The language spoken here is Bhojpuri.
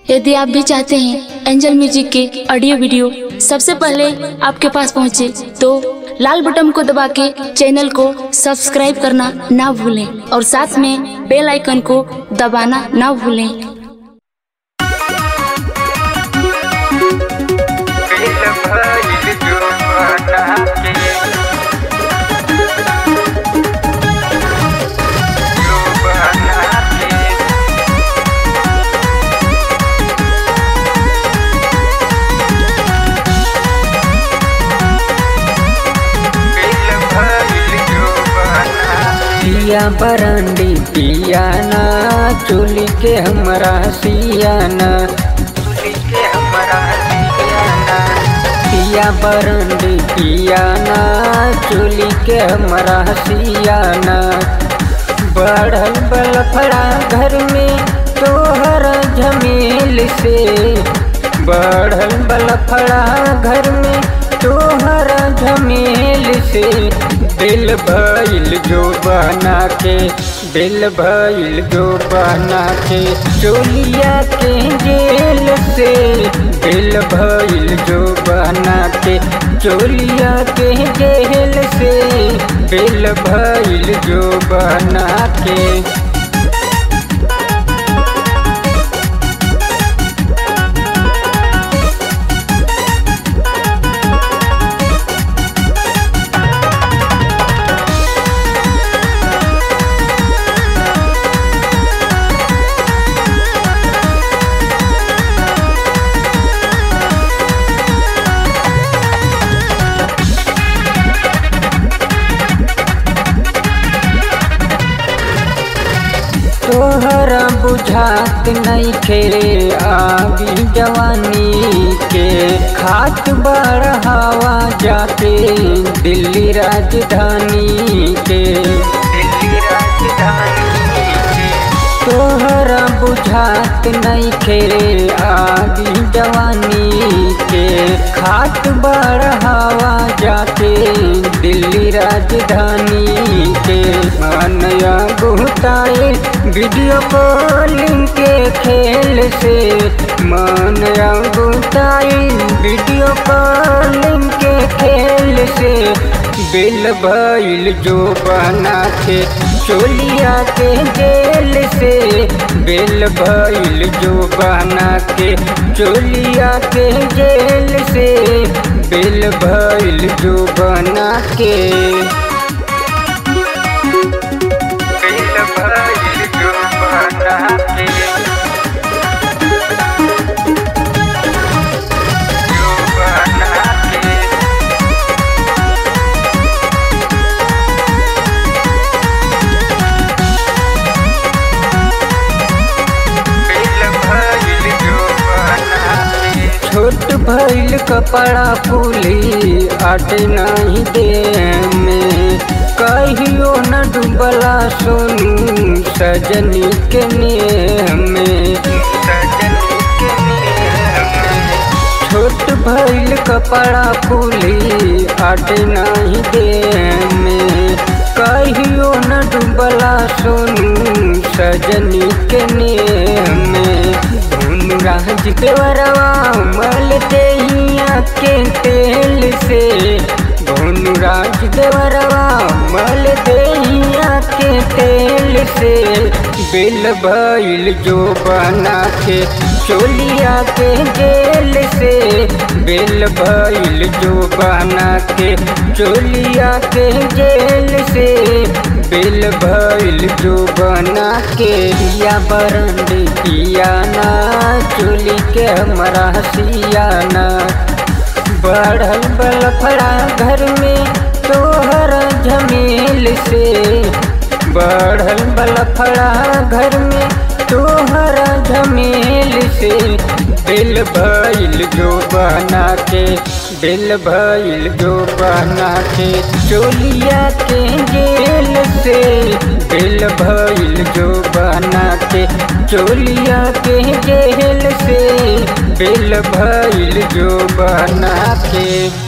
यदि आप भी चाहते हैं एंजल म्यूजिक के ऑडियो वीडियो सबसे पहले आपके पास पहुंचे तो लाल बटन को दबा के चैनल को सब्सक्राइब करना ना भूलें और साथ में बेल आइकन को दबाना ना भूलें दिल भइल जुबाना के जुबाना के दिल भइल जुबाना पिया बरंडी पियाना चोली के हमरा सियाना चुली के हमरा दियाना पिया बरंडी पियाना चोली के हमरा सियाना बढ़ल बलफड़ा घर में तोहर झमेल से बढ़ल बलफड़ा घर में तोहर झमेल से दिल भइल जो बना के दिल भइल जो बना के चोलिया के जेल से दिल भइल जो बना के चोलिया के जेल से दिल भइल जो बना के तोहरा बुझात नहीं खे आगी जवानी के खात बढ़ावा जाके दिल्ली राजधानी के दिल्ली राजधानी के तोहरा बुझात नहीं खे आगी जवानी के खात बढ़ावा जाके दिल्ली राजधानी के मानया गुताए वीडियो कॉलिंग के खेल से मानया गुताए वीडियो कॉलिंग के खेल से बिल भइल जो बना के चोलिया के जेल से बिल भइल जो बना के चोलिया के जेल से बिल भइल जो बना के दिल भइल जुबाना के जुबाना के दिल भइल जुबाना के छोट भइल कपड़ा फूली आट नहीं दे में कहियो न डूबला सोनू सजनी के नेह में सजनी के नेह में छोट भइल कपड़ा फूली आट नहीं दे में कहियो न डूबला सोनू सजनी के नेह में धुन राज देवरवा मल देहिया के तेल से धुन राज देवरवा मल देहिया के तेल से बिल भइल जो बना के चोलिया के जेल से बिल भइल जो बना के चोलिया के जेल से बिल भइल जो बना के पिया बरंडी पियाना चोली के हमरा सियाना बढ़ल बलफड़ा घर में तोहर झमेल से बढ़ल बलफड़ा घर में तोहर झमेल से दिल भइल जो बना के दिल भइल जो बना के चोलिया के जेल से दिल भइल जो बना के चोलिया के जेल से दिल भइल जो बना के